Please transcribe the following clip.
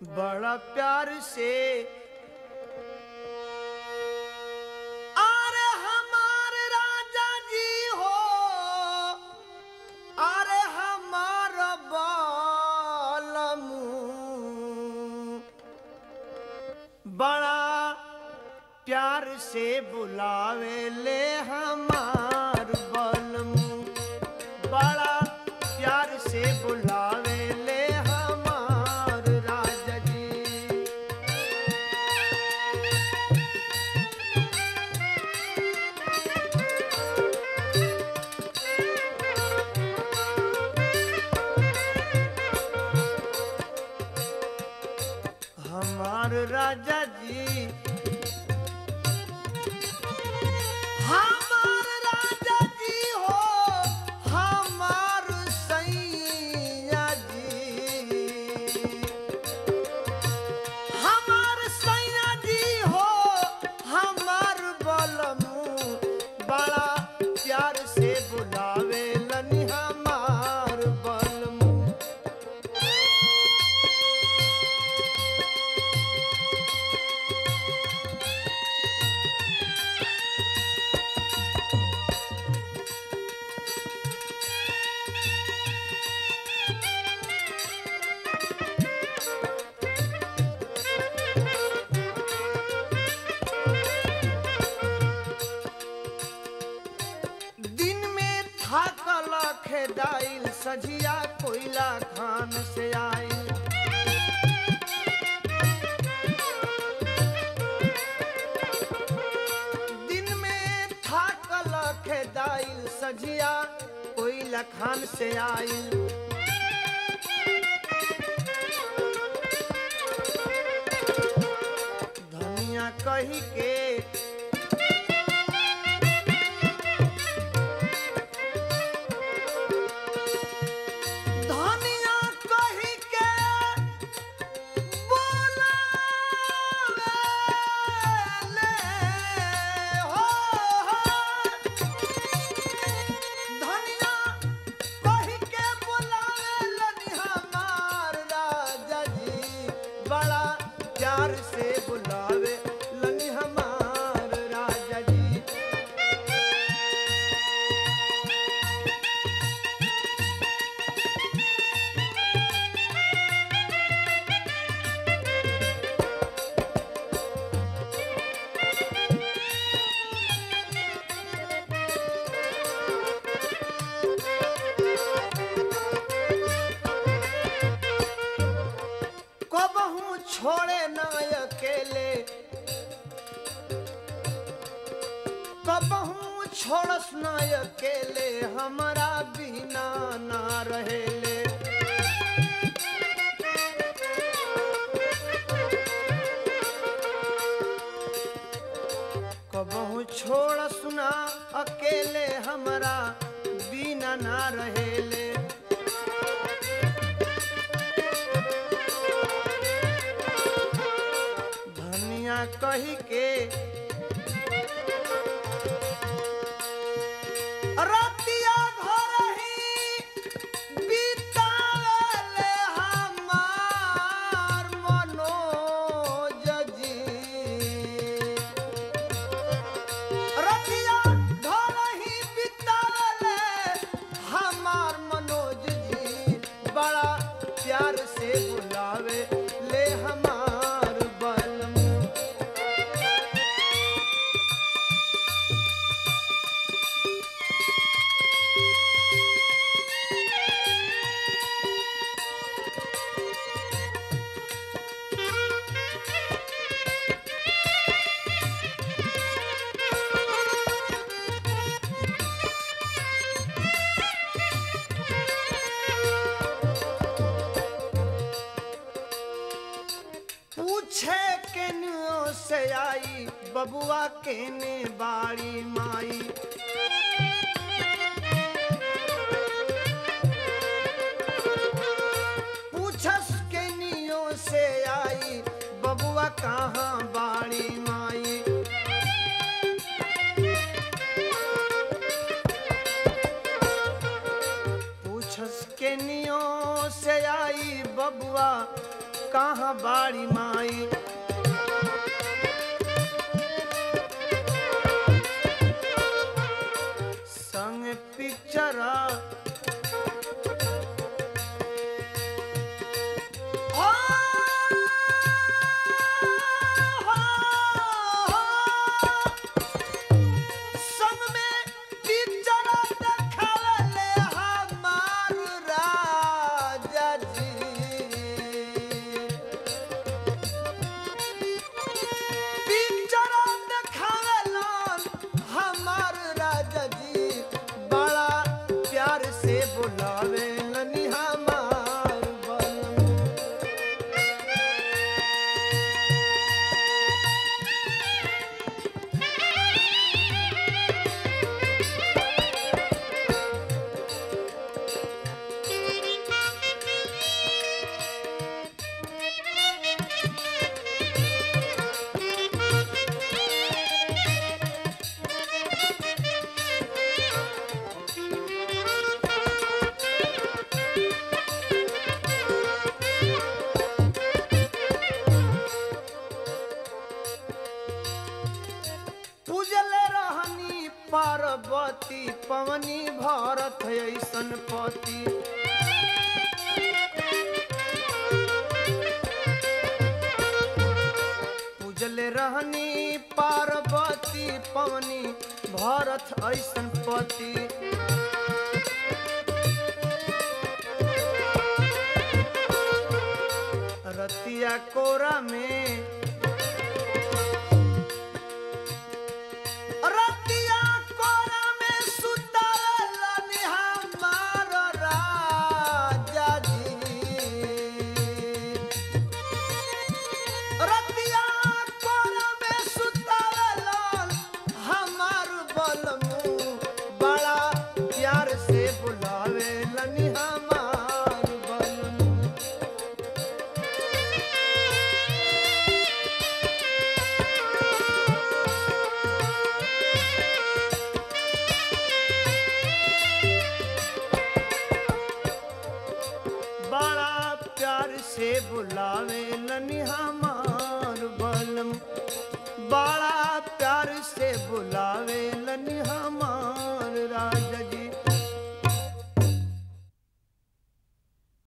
बड़ा प्यार से अरे हमारे राजा जी हो अरे हमार बालमू बड़ा प्यार से बुलावे ले हमार बलमू बड़ा प्यार से बुलावे ले हमार राजा जी हमार राजा जी हमार राजा जी हो हमार सैया जी हमार सैया जी हो हमार बलमू बड़ा प्यार से बुलावे लनी हमार बलमू दिन में थाकल खेदाइल सझिया कोयला खान से आइल दिन में थाकल खेदाइल सझिया कोयला खान से आइल धनिया कही के धनिया कही के बोलावेले हो हो। धनिया कही के बोलावेलन हमार राजा जी बड़ा प्यार से बुलावे लनी हमार राजा जी कबहू छोड़े न अकेले कबहू छोड़स न अकेले हमारा बिना ना रहेले कबहू छोड़स न अकेले हमारा बिना ना रहेले धनिया कही के रतिया घर ही बितावेले हमार मनोज जी रतिया घर ही बितावेले हमार मनोज जी बड़ा प्यार से बुलावे ले हमार बलमू पूछे केनियो से आई बबुआ केने बाड़ी माई पूछस केनियो से आई बबुआ कहाँ बाड़ी माई पूछस केनियो से आई बबुआ कहाँ बाड़ी माई संग पिक्चर संग में पिक्चर देखावले हमार राजा जी पिक्चर देखावेलन हमार राजा जी बड़ा प्यार से बुलावेलन हमार बलम पूजले रहनी पार्वती पवनी भारत ऐसन पति पूजले रहनी पार्वती पवनी भारत ऐसन पति रतिया कोरा में